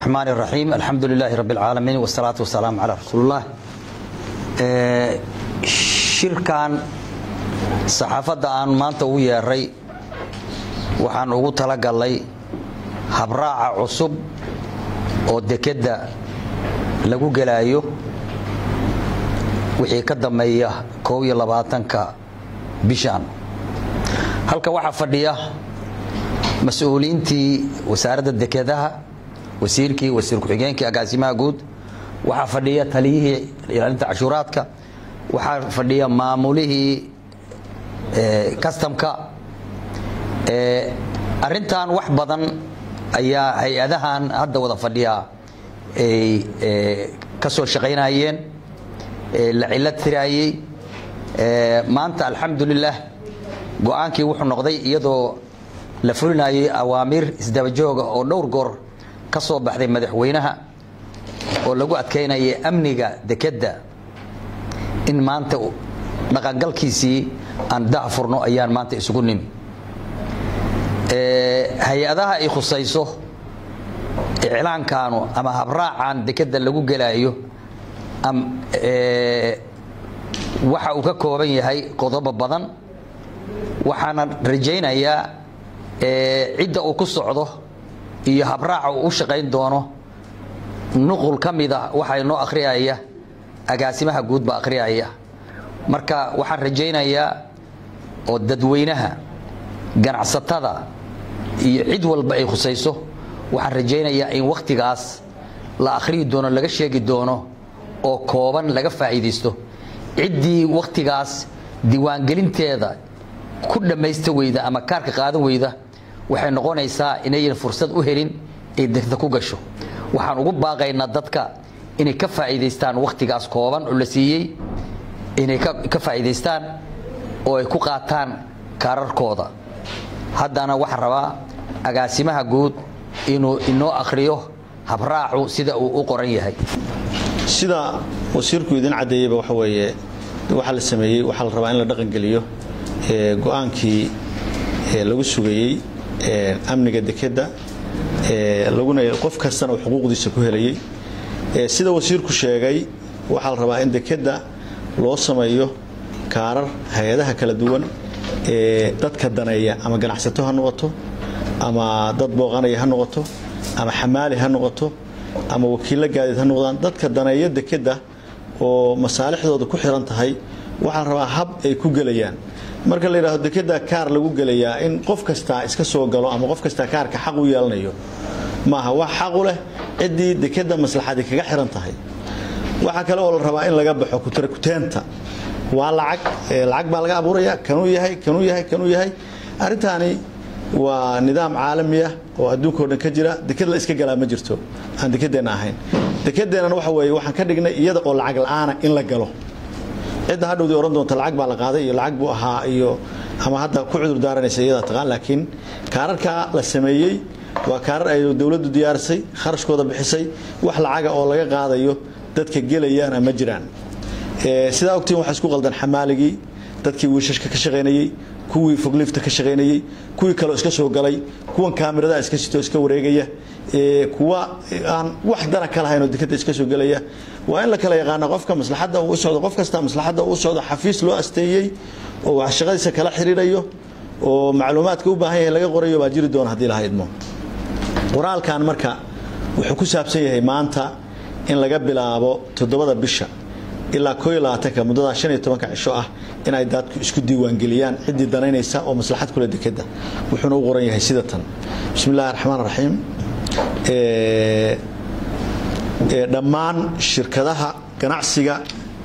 الرحمن الرحيم الحمد لله رب العالمين والصلاة والسلام على رسول الله shirkan saxaafadda aan maanta ugu yeeray waxaan ugu talagalay habraaca cusub oo dekedda lagu gelaayo wixii ka dambeeya koob iyo labaatanka bishan halka waxaa fadhiya mas-uuliyiintii wasaaradda dekedaha wasiirkii wasiir ku-xigeenkii agaasimaha guud waxaa fadhiya taliyihii ilaalinta cashuuraadka waxaa fadhiya maamulihii kastamka arintan wax badan ayaa hay-adahan hadda wada fadhiya ay ka soo shaqaynayeen la cilo tiraayey maanta alxamdulilah go-aankii wuxuu noqday iyadoo la fulinayay awaamiir isdabajooga oo dhowr goor ka soo baxday madaxweynaha oo lagu adkaynayay amniga dekedda in maanta dhaqangalkiisii aan dah furno ayaan maanta isugu nimi hay-adaha ay khusayso iclaankaanu ama habraacan dekedda lagu gelaayo waxa uu ka kooban yahay qodobo badan waxaana rajaynayaa cidda uu ku socdo iyo habraaca uu u shaqayn doono nuqul ka mida waxaa inoo akhriyaya agaasimaha guud baa akhriyaya marka waxaan rajaynayaa oo dadweynaha ganacsatada iyo cid walba ay khusayso waxaan rajaynayaa in wakhtigaas la akhriyi doono laga sheegi doono oo kooban laga faa'iidaysto ciddii wakhtigaas diiwaangelinteeda ku dhammaysta weyda ama kaarka qaadan weyda waxay noqonaysaa inayan fursad u helin ay degta ku gasho waxaan ugu baaqaynaa dadka inay ka faa'iidaystaan wakhtigaas kooban oo la siiyey inay ka faa'iidaystaan oo ay ku qaataan kaararkooda haddana waxaa rabaa agaasimaha guud inuu inoo akhriyo habraacu sida uu u qoran yahay sida wasiirku idin caddeeyeyba waxa weeye waxaa la sameeyey waxaa la rabaa in la dhaqangeliyo go-aankii lagu sugayey amniga dekedda laguna qof kastana uu xuquuqdiisa ku helayey sida wasiirku sheegay waxaa la rabaa in dekedda loo sameeyo kaarar hay-adaha kala duwan ee dadka daneeya ama ganacsato ha noqoto ama dad booqanaya ha noqoto ama xamaali ha noqoto ama wakiillo gaadiid ha noqdaan dadka daneeya dekedda oo masaalixdooda ku xiran tahay waxaa la rabaa hab ay ku gelayaan marka la yidhahdo dekedda kaar lagu gelayaa in qof kastaa iska soo galo ama qof kastaa kaarka xaq u yeelanayo maaha wax xaqu leh ciddii dekedda maslaxadii kaga xiran tahay waxaa kale oo la rabaa in laga baxo kuteenta waa lacag lacag baa laga abuuraya kanuu yahay kanuu yahay kanuu yahay arrintaani waa nidaam caalamiya oo adduunkao dhan ka jira deked la iska galaa ma jirto aan dekedeenna ahayn dekedeennana waxa weeye waxaan ka dhignay iyada oo lacag la'aana in la galo cidda hadhowdii ohan doonta lacag baa la qaaday iyo lacag buu ahaa iyo ama hadda ku cudur daaranaysa iyadaa taqaan laakiin kaararkaa la sameeyey waa kaarar ay dowladdu diyaarisay kharashkooda bixisay wax lacaga oo laga qaadayo dadka gelayaana ma jiraan sidaa ogtiin waxaa isku qaldan xamaaligii dadkii wiishashka ka shaqaynayey kuwii fogliifta ka shaqaynayey kuwii kaleo iska soo galay kuwan kaamiradaha iska sito iska wareegaya kuwa aan wax dana ka lahayn oo dekeda iska soo gelaya waa in la kala yaqaana qofka maslaxadda uu socdo qof kasta maslaxadda uu socdo xafiis loo asteeyey oo wax shaqadiisa kala xiriirayo oo macluumaadka u baahan yahay laga qorayo baa jiri doona haddii laha idmo qoraalkan marka wuxuu ku saabsan yahay maanta in laga bilaabo toddobada bisha ilaa koo iyo labaatanka muddadaa shan iyo tobanka cisho ah inay daadku isku diiwaangeliyaan ciddii danaynaysa oo maslaxad kule dekedda wuxuuna u qoran yahay sida tan bismi illahi raxmaan raxiim dhammaan shirkadaha ganacsiga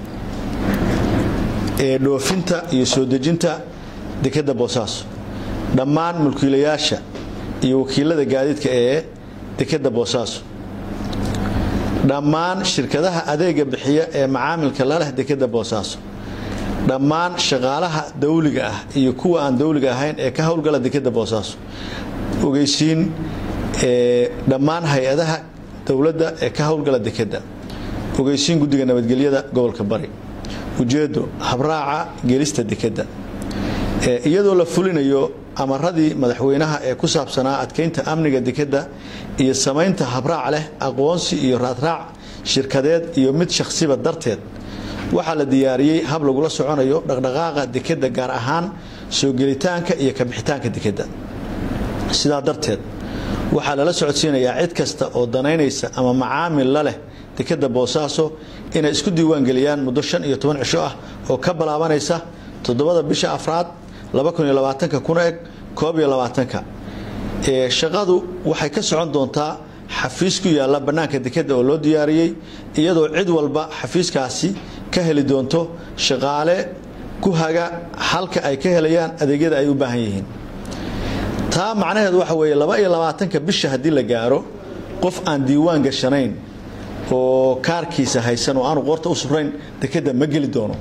ee dhoofinta iyo soo dejinta dekedda boosaaso dhammaan mulkiilayaasha iyo wakiilada gaadiidka ee dekedda boosaaso dhammaan shirkadaha adeega bixiya ee macaamilka la leh dekedda boosaaso dhammaan shaqaalaha dawliga ah iyo kuwa aan dawliga ahayn ee ka howlgala dekedda boosaaso ogeysiin dhammaan hay-adaha dowladda ee ka howlgala dekedda ogeysiin guddiga nabadgelyada gobolka bari ujeeddo habraaca gelista dekedda iyadoo la fulinayo amaradii madaxweynaha ee ku saabsanaa adkeynta amniga dekadda iyo samaynta habraac leh aqoonsi iyo raadraac shirkadeed iyo mid shakhsiba darteed waxaa la diyaariyey hab lagula soconayo dhaqdhaqaaqa dekadda gaar ahaan soo gelitaanka iyo kabixitaanka dekadda sidaa darteed waxaa lala socodsiinayaa cid kasta oo danaynaysa ama macaamil la leh dekadda boosaaso inay isku diiwaangeliyaan muddo shan iyo toban cisho ah oo ka balaabanaysa toddobada bisha afraad kuna eg koob iyo labaatanka shaqadu waxay ka socon doontaa xafiis ku yaalla bannaanka dekadda oo loo diyaariyey iyadoo cid walba xafiiskaasi ka heli doonto shaqaale ku haga halka ay ka helayaan adeegyada ay u baahan yihiin taa macnaheedu waxa weeye laba iyo labaatanka bisha haddii la gaaro qof aan diiwaan gashanayn oo kaarkiisa haysan oo aanu qoorta u surayn dekadda ma geli doono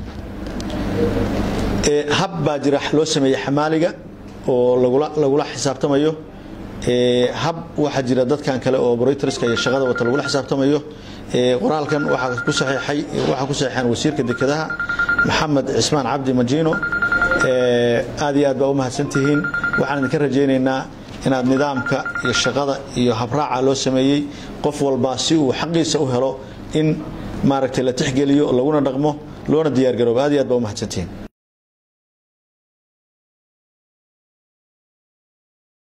hab baa jira loo sameeyey xamaaliga oo lagula xisaabtamayo hab waxaa jira dadkan kale oo operatorska iyo shaqada wata lagula xisaabtamayo qoraalkan waxaa ku saxiixay waxaa ku saxiixeen wasiirka dekedaha maxamed cismaan cabdi majiino aad iyo aad baa u mahadsantihiin waxaan idinka rajaynaynaa inaad nidaamka iyo shaqada iyo habraaca loo sameeyey qof walba si uu xaqiisa u helo in maaragtay la tixgeliyo laguna dhaqmo loona diyaargaroobo aad iyo aad baa u mahadsantihiin